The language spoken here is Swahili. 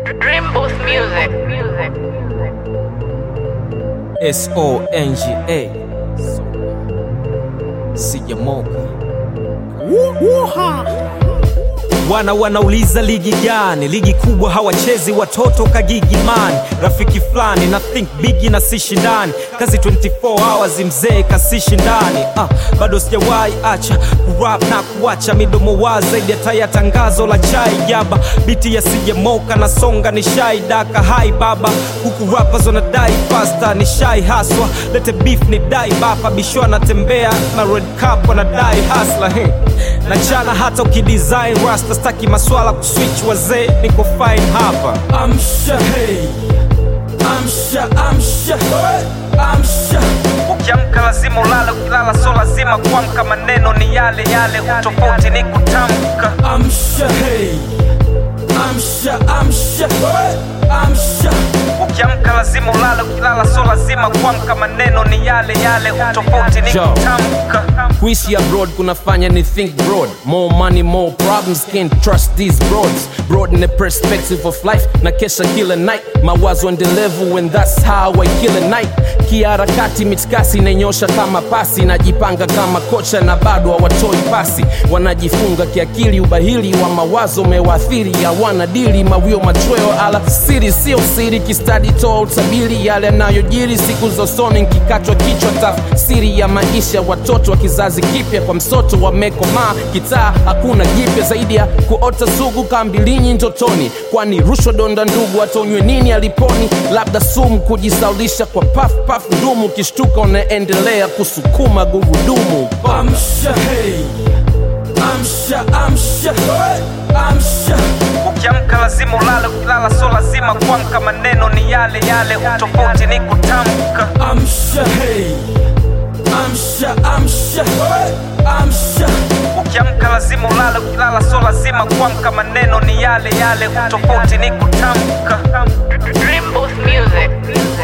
Dream Booth Music. Music. S O N G A Sijamoka wana wanauliza ligi gani? Ligi kubwa hawachezi watoto kagigimani. Rafiki fulani na think bigi na si shindani, kazi 24 hours mzee kasishi ndani. Ah, bado sijawahi acha kurap na kuacha midomo wazi zaidi hata ya tangazo la chai jaba. Biti ya sijamoka na songa ni shai daka hai baba, huku rappers wanadai pasta ni shai haswa. Lete beef ni dai bapa, bisho anatembea na red cup wanadai hasla hey. na chana hata ukidesign rasta staki maswala kuswitch wazee niko fine hapa amsha hey. amsha amsha amsha ukiamka lazima ulale ukilala so lazima kuamka maneno ni yale yale utofauti ni kutamka amsha hey. amsha amsha amsha ukiamka lazima ulale ukilala so lazima kuamka maneno ni yale yale utofauti ni kutamka kuishi abroad kunafanya ni think broad more money more problems can't trust these broads broad in the perspective of life na kesha kila night mawazo endelevu and that's how I kill a night kiharakati mitikasi inanyosha kama pasi najipanga kama kocha na bado hawatoi pasi wanajifunga kiakili ubahili wa mawazo umewaathiri hawana dili mawio machweo ala siri sio siri kistadi toa utabiri yale yanayojiri siku za usoni nkikatwa kichwa tafsiri ya maisha watoto wa kizazi kipya kwa msoto wamekomaa kitaa hakuna jipya zaidi ya kuota sugu kambilinyi ndotoni kwani rushwa donda ndugu atonywe nini aliponi labda sumu kujisaulisha kwa paf paf ndumu ukishtuka unaendelea kusukuma gurudumu amsha hey. amsha amsha amsha ukiamka lazima ulale ukilala so lazima kuamka maneno ni yale yale utofauti ni kutamka amsha hey. amsha amsha amsha ukiamka lazima ulale ukilala so lazima kuamka maneno ni yale yale utofauti ni kutamka Dream Booth Music.